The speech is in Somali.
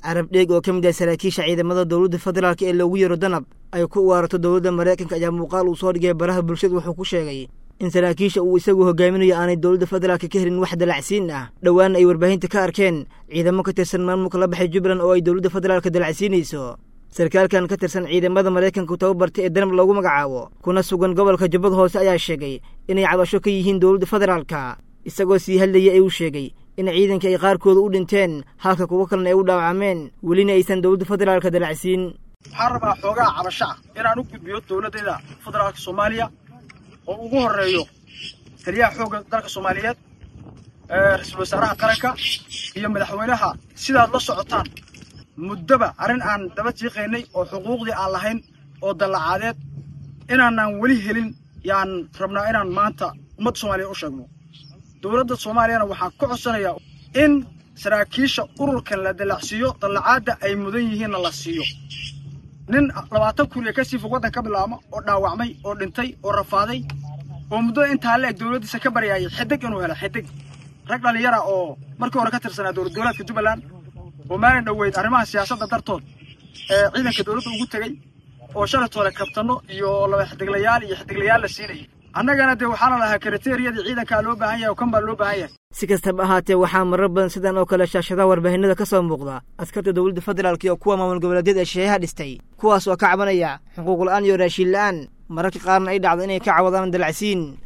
carab dheeg oo ka mid ah saraakiisha ciidamada dowladda federaalk ee loogu yeero danab ay ku uwaarato dowladda maraykanka ayaa muuqaal uu soo dhigay baraha bulshada wuxuu ku sheegay in saraakiisha uu isagu hogaaminayo aanay dowladda federaalka ka helin wax dalacsiin ah dhowaana ay warbaahinta ka arkeen ciidamo ka tirsan maamulka la baxay jubbaland oo ay dowladda federaalka dalacsiinayso sarkaalkan ka tirsan ciidamada maraykanku tababartay ee danab loogu magacaabo kuna sugan gobolka jubbada hoose ayaa sheegay inay cabasho ka yihiin dowladda federaalka isagoo sii hadlayay ayuu sheegay in ciidanka ay qaarkooda u dhinteen halka kuwo kalena ay u dhaawacmeen welina aysan dowladda federaalka dalacsiin waxaan rabaa xoogaha cabasho ah inaan u gudbiyo dowladdeeda federaalka soomaaliya oo ugu horreeyo taliyaha xoogga dalka soomaaliyeed ra-iisul wasaaraha qaranka iyo madaxweynaha sidaad la socotaan muddoba arrin aan daba jiiqaynay oo xuquuqdii aan lahayn oo dallacaadeed inaanaan weli helin yaan rabnaa inaan maanta ummadda soomaaliya u sheegno dowladda soomaaliyana waxaan ka codsanayaa in saraakiisha ururkan la dallacsiiyo dallacaadda ay mudan yihiinna la siiyo nin labaatan kuriya ka sii fog waddan ka bilaabma oo dhaawacmay oo dhintay oo rafaaday oo muddada intaa la eg dowladdiisa ka baryaayay xidig inuu helo xidig rag dhallinyara oo markii hore ka tirsanaa dowlad goboleedka jubbaland oo maalin dhoweyd arrimaha siyaasadda dartood ee ciidanka dowladda ugu tegey oo shalatooda kabtanno iyo laba xidiglayaal iyo xidiglayaal la siinayay annagana dee waxaana lahaa kriteriyadii ciidankaa loo baahan yahay oo kan baa loo baahan yahay si kastaba ahaatee waxaa marar badan sidan oo kale shaashadaha warbaahinada ka soo muuqda askarta dowladda federaalk iyo kuwa maamul goboleedyada ee shisheeyaha dhistay kuwaas oo ka cabanaya xuquuq la'aan iyo raashiin la'aan mararka qaarna ay dhacdo inay ka cawadaan dalacsiin